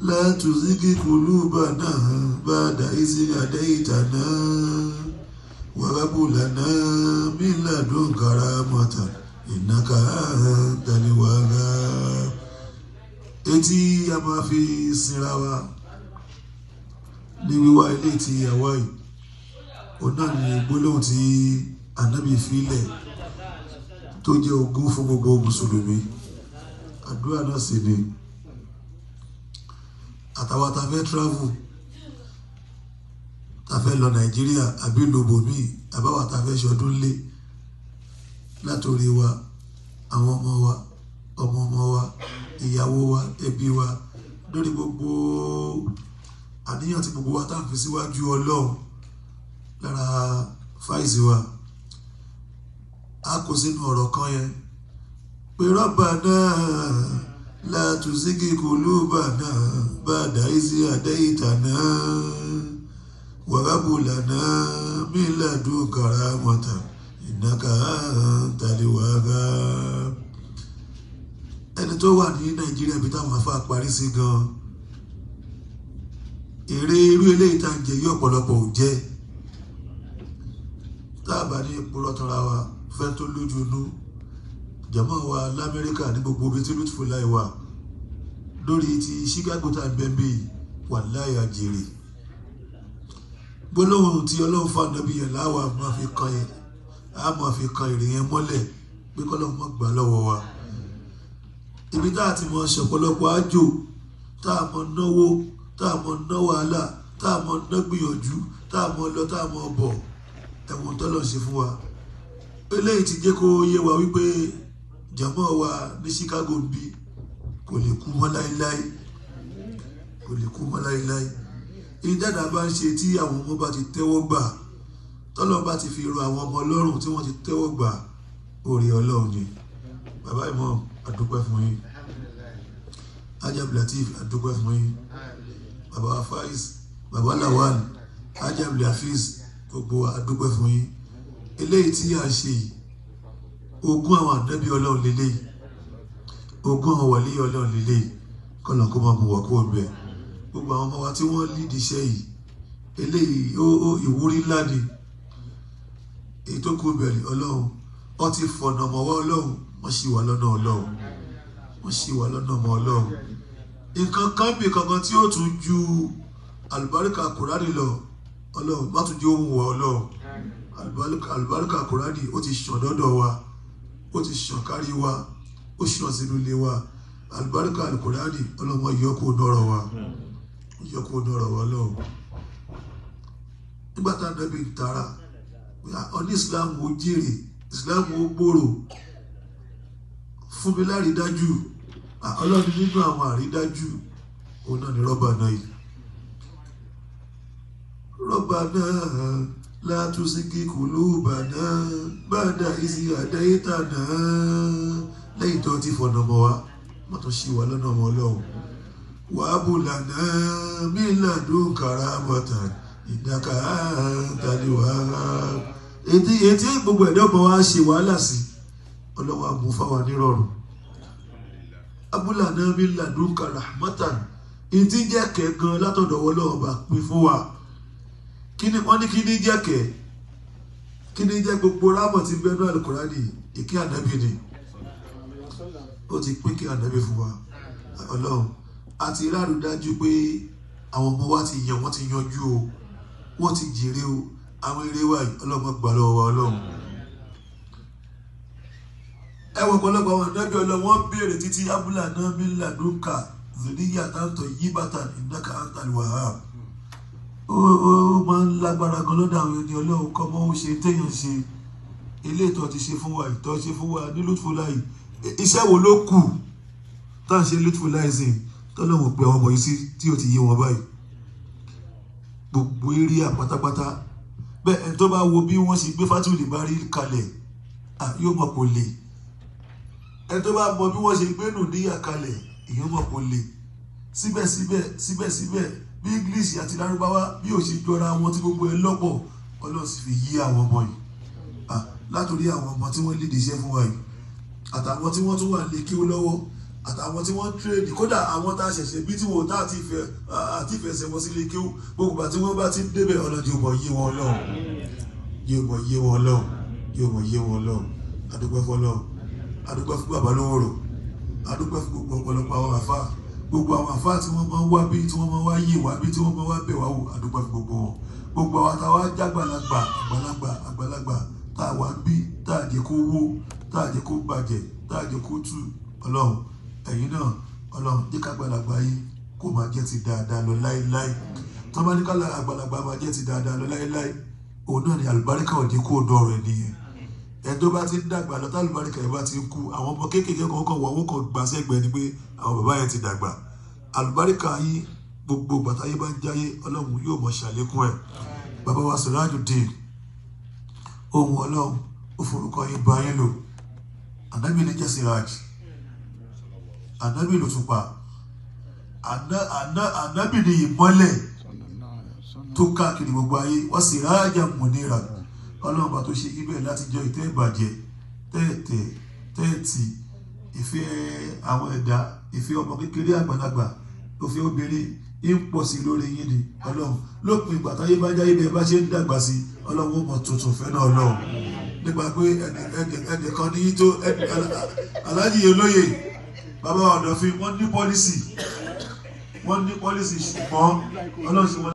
látùsíkì kùlùbànà bàdà ìsìn àdéhìtànà wàrábùlànà mílàdùn karamata ìnáka tàníwàrà etí a máa fi sinra wa ní wíwá ilé tí àwa yìí òun náà ní gbólóhùn tí ànábì filẹ̀ tó jẹ́ ogún fún gbogbo mùsùlùmí àdúrà náà sì ni àtàwọn tá a fẹ́ travel tá a fẹ́ lọ nàìjíríà àbí lòbòmíì àbáwá tá a fẹ́ ṣọdún lé látòrí wa àwọn ọmọ wa ọmọ ọmọ wa ìyàwó wa ẹbí wa lórí gbogbo àníyàn tí gbogbo wa tá à ń fi síwájú ọlọ́run lára fáìsì wa a kò sínú ọ̀rọ̀ kan yẹn pé rọ́bà náà látùsíkì kùlùbà náà bàdà ìsì àdéhìtà náà wàrábùlà náà mílàdù karamata ìnáka tàlíwàrà ẹni tó wà ní nàìjíríà bí táwọn afá parí sí gan èrè irú eléyìí tá à ń jẹ yí ọ̀pọ̀lọpọ̀ ò jẹ́ tá a bá ní ìpúrọ̀ tọ́ra wa fẹ́ tó lójú inú jàmọ́ wa lamẹ́ríkà ní gbogbo ibi tí lùtùfù láì wà lórí ti chicago tá a bẹ́ẹ̀ bí wà láyà jèrè gbólóhùn tí ọlọ́run fún ànábì yẹn láwa máa fi kan yẹn a máa fi kan èrè yẹn mọ́lẹ̀ pé kọ́lọ́run má gbà lọ́wọ́ wa ibi tá a ti mọ ṣọ̀pọ̀lọpọ̀ àjò tá a mọ náwó tá a mọ ná wàhálà tá a mọ ná gbìyànjú tá a mọ lọ tá a mọ bọ̀ ẹ̀wọ̀n tọ́lọ̀ ṣe fún wa eléyìí ti jẹ́ kó yé wa wípé jàmọ́ wa ní Chicago ń bí kò lè kú mọ́ láéláé kò lè kú mọ́ láéláé ìdáná bá ń ṣe tí àwọn ọmọ bá ti tẹ́wọ́ gbà tọ́lọ́ bá ti fi ro àwọn ọmọ ọlọ́run tí wọ́n ti tẹ́wọ́ gbà orí ọlọ́run ni bàbá ìmọ̀ àdúpẹ́ fún yín ajab latif àdúpẹ́ fún yín bàbá faiz bàbá lawal ajab lafiz gbogbo àdúpẹ́ fún yín eléyìí tí a ṣe yìí ogún àwọn ànábì ọlọ́run lélẹ́yìí ogún àwọn wàlí ọlọ́run lélẹ́yìí kọ́nà kó máa mú wà kó bẹ̀ gbogbo àwọn ọmọ wa tí wọ́n lídìí iṣẹ́ yìí eléyìí ó ó ìwúrí ńlá ni èyí tó kú bẹ̀rẹ̀ ọlọ́run ó ti fọ̀nà mọ́ wá ọlọ́run wọ́n ṣì wà lọ́nà ọlọ́run wọ́n ṣì wà lọ́nà ọmọ ọlọ́run nǹkan kan bí kankan tí ó tún ju àlùbáríkà kùránì lọ ọlọ́run má tún jẹ́ ohun wọ ọlọ́run àlùbáríkà kùránì ó ti ṣàn dọ́dọ̀ wa ó ti ṣàn kárí wa ó ṣàn sínú ilé wa àlùbáríkà kùránì ọlọ́run yọkó nọ́rọ̀ wa yọkó nọ́rọ̀ wa lọ́wọ́ nígbà tá a nàbí tara ọní islam ó jèrè islam ó gbòòrò fún mi lárídájú ọlọ́run nínú àwọn àrídájú òun náà ni rọ́bà náà yìí rọ́bà náà látúnṣíkì kùlùbà náà bàdà ìsì àdáyétà náà lẹ́yìn tó ti fọ̀nà mọ́ wa wọ́n tún ṣì wà lọ́nà ọmọ ọlọ́run wàábùlà náà mílàdún karamata ìdáka tàníwàá ètí ètí gbogbo ẹ̀dọ́ ọmọ wa ṣe wàhálà sí ọlọ́wọ́ àmú fáwọn nírọ̀rùn abúlà náà mi làdúkà rahmatan ìtí jẹ́ kẹ̀gan látọ̀dọ̀ ọlọ́wọ́ bá pín fún wa kíni wọ́n ní kíni jẹ́ kẹ̀ kíni jẹ́ gbogbo rámọ̀ tí bẹ́ẹ̀ náà Al-Kùránì ìkí ànábì ni ó ti pín kí ànábì fún wa ọlọ́run àti ráàlú dájú pé àwọn ọmọ wa ti yàn wọ́n ti yanjú o wọ́n ti jèrè o àwọn eré wa yìí ọlọ́mọ gbà lọ́wọ́ wa ọlọ́run ẹ wọ ọ̀pọ̀lọpọ̀ àwọn ìdájọ́ ọlọ́run wọ́n béèrè títí abúlà náà mi làdúkà zòníyà táǹtọ̀ yí bàtà ìdáka àǹtàlùwàhà ó ó máa ń lágbára gan lọ́dọ̀ àwọn ènìyàn ọlọ́run kọ́ mọ́ ó ṣe téèyàn ṣe ilé ìtọ́ ti ṣe fún wa ìtọ́ ṣe fún wa ní lùtùfúláì iṣẹ́ wo ló kù tá à ń ṣe lùtùfúláì sí tọ́lọ́wọ̀n pé àwọn ọmọ yìí sí tí ó ti yé wọn báyìí gbogbo eré àpátápátá bẹ́ẹ̀ ẹni tó bá wo bí wọ́n ṣe gbé fátìlì bá rí kalẹ̀ yóò mọ̀ kó lè ẹni tó bá mọ bí wọ́n ṣe gbé nùdíyà kalẹ̀ èèyàn mọ̀ kó lè síbẹ̀síbẹ̀ síbẹ̀síbẹ̀ bí english àti lárúbáwá bí ò ṣe jọra wọn tí gbogbo ẹ lọ́pọ̀ ọlọ́run sì fi yí àwọn ọmọ yìí látòrí àwọn ọmọ tí wọ́n lédè iṣẹ́ fún wa yìí àtàwọn tí wọ́n tún wà lè kí ó lọ́wọ́ àtàwọn tí wọ́n ń tírèdì kódà àwọn tá a ṣẹ̀ṣẹ̀ bí tí wọ́n tá àti ìfẹ́ àti ìfẹsẹ̀ wọn sílé kí gbogbo àti wọ́n bá ti ń débẹ̀ ọlọ́dún yóò mọ̀ yé wọn lọ́hùn yóò mọ̀ yé wọn lọ́hùn yóò mọ̀ yé wọn lọ́hùn adúpẹ́ fọlọ́hùn adúpẹ́ fún bàbá lówóró adúpẹ́ fún gbogbo ọ̀pọ̀lọpọ̀ àwọn àfa gbogbo àwọn àfa tí wọ́n máa ń wá bí tí wọ́n máa ń wá yé wá bí tí wọ́n máa ń wá bẹ̀ wá wò adúpẹ́ fún gbogbo wọn gbogbo àwọn àtàwọn ajágbàlagbà àgbàlagbà àgbàlagbà tá a wá bí tá a jẹ́ kó wó tá a jẹ́ kó bàjẹ́ tá a jẹ́ kó tú ọlọ́run ẹ̀yin náà ọlọ́run jẹ́ ká àgbàlagbà yìí kó máa jẹ́ ti dáadáa lọ láéláé tó bá ní ká àgbàlagbà máa jẹ́ ti dáadáa lọ láéláé òun náà ni àlùbáríkà òde kó dọ̀ rẹ̀ nìyẹn ẹni tó bá ti ń dàgbà lọ tálùbáríkà yẹn bá ti ń kú àwọn ọmọ kéékèèké kan kàn wọ́n wọ́n kàn gbà sẹ́gbẹ̀ẹ́ ni pé àwọn bàbá yẹn ti dàgbà àlùbáríkà yìí gbogbo bàtà yìí bá ń jáyé ọlọ́run yóò mọ̀ ṣàlékún ẹ̀ bàbá wa Sirajuddin ohun ọlọ́run ó forúkọ yín bá yín lò ànábì ní jẹ́ Siraj ànábì ló tún pa ànábì ní ìmọ́lẹ̀ tó káàkiri gbogbo ayé wọ́n Sirajan Munira ọlọ́run bá tó ṣe ibẹ̀ láti jọ ìtẹ́ ìbàjẹ́ tẹ́ẹ̀tẹ́ tẹ́ẹ̀tì ìfẹ́ àwọn ẹ̀dá ìfẹ́ ọmọ kékeré àgbàlagbà òfin obìnrin ń pọ̀ sí lórí yín ni ọlọ́run lópin ìgbà táyé bá jáyé bẹ́ẹ̀ bá ṣe ń dàgbà sí ọlọ́run ó mọ̀ tuntun fẹ́ náà ọlọ́run nípa pé ẹnìkan ní tó aláàjì olóyè bàbá ọ̀dọ̀fin wọ́n ní pọ́lísì wọ́n ní pọ́lísì ṣùgbọ́n ọlọ́run ṣe wọ́n.